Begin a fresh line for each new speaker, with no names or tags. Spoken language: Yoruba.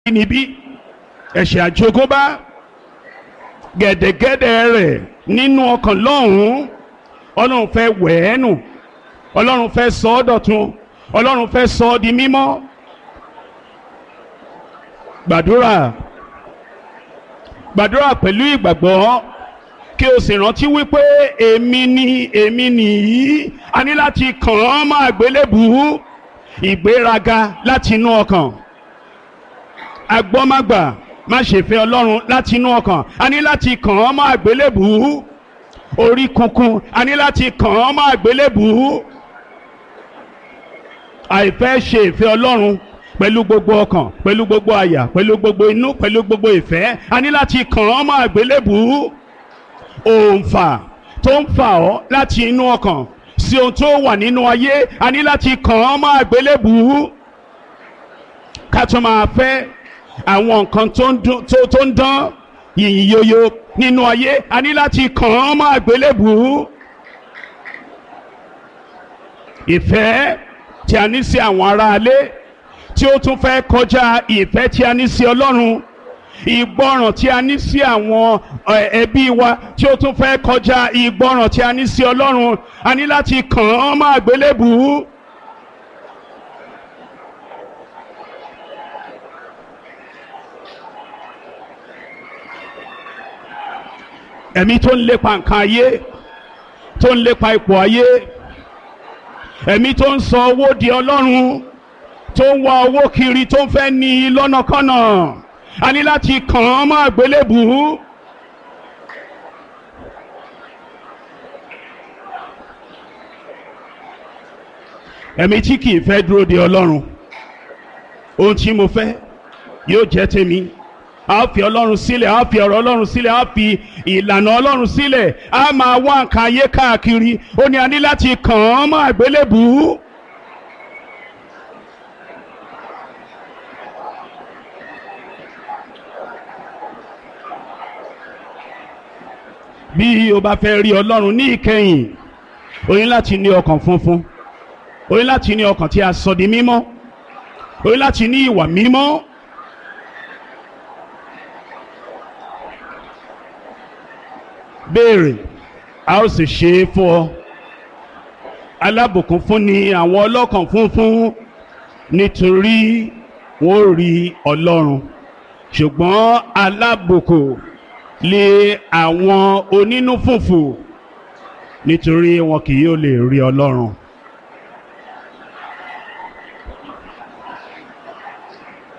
níbí ẹ̀ṣẹ̀ àjogúnbá gẹ̀dẹ̀gẹ̀dẹ̀ rẹ̀ nínú ọkàn lọ́hùn-ún ọlọ́run fẹ́ wẹ̀ ẹ́ nù ọlọ́run fẹ́ sọ ọ́ dọ̀tun ọlọ́run fẹ́ sọ ọ́ di mímọ́ gbàdúrà gbàdúrà pẹ̀lú ìgbàgbọ́ kí o sì rántí wípé èmi ni èmi nìyí a ní láti kàn án mọ́ àgbélébùú ìgbéraga láti inú ọkàn agbọ́mágbà má ṣe fẹ́ ọlọ́run láti inú ọkàn a ní láti kàn án mọ́ àgbélébùú orí kunkun a ní láti kàn án mọ́ àgbélébùú àìfẹ́ ṣe ìfẹ́ ọlọ́run pẹ̀lú gbogbo ọkàn pẹ̀lú gbogbo àyà pẹ̀lú gbogbo inú pẹ̀lú gbogbo ìfẹ́ a ní láti kàn án mọ́ àgbélébùú òǹfà tó ń fà ọ́ láti inú ọkàn sí ohun tó wà nínú ayé a ní láti kàn án mọ́ àgbélébùú ká tó máa fẹ́ àwọn nǹkan tó ń dún- tó tó ń dán yìnyín yoyo nínú ayé a ní láti kàn án mọ́ àgbélébùú ìfẹ́ tí a ní sí àwọn aráalé tí ó tún fẹ́ kọjá ìfẹ́ tí a ní sí ọlọ́run ìgbọràn tí a ní sí àwọn ẹ, ẹbí wa tí ó tún fẹ́ kọjá ìgbọràn tí a ní sí ọlọ́run a ní láti kàn án mọ́ àgbélébùú. ẹ̀mí tó ń lépa nǹkan ayé tó ń lépa ipò ayé ẹ̀mí tó ń sọ owó di ọlọ́run tó ń wá owó kiri tó ń fẹ́ ní i lọ́nàkọ́nà a ní láti kàn án mọ́ àgbélébùú. ẹ̀mí tí kì í fẹ́ dúró de ọlọ́run ohun tí mo fẹ́ yóò jẹ́ tèmi a ó fi ọlọ́run sílẹ̀ a ó fi ọ̀rọ̀ ọlọ́run sílẹ̀ a ó fi ìlànà ọlọ́run sílẹ̀ a máa wá nǹkan ayé káàkiri ó ní a ní láti kàn án mọ́ àgbélébùú. bí o bá fẹ́ rí ọlọ́run ní ìkẹyìn o ní láti ní ọkàn funfun o ní láti ní ọkàn tí a sọ di mímọ́ o ní láti ní ìwà mímọ́. béèrè a ó sì ṣe é fún ọ alábùkún fún ni àwọn ọlọ́kàn funfun nítorí wọn ò rí ọlọ́run ṣùgbọ́n alábùkún lé àwọn onínú fùfù nítorí wọn kì yóò lè rí ọlọ́run.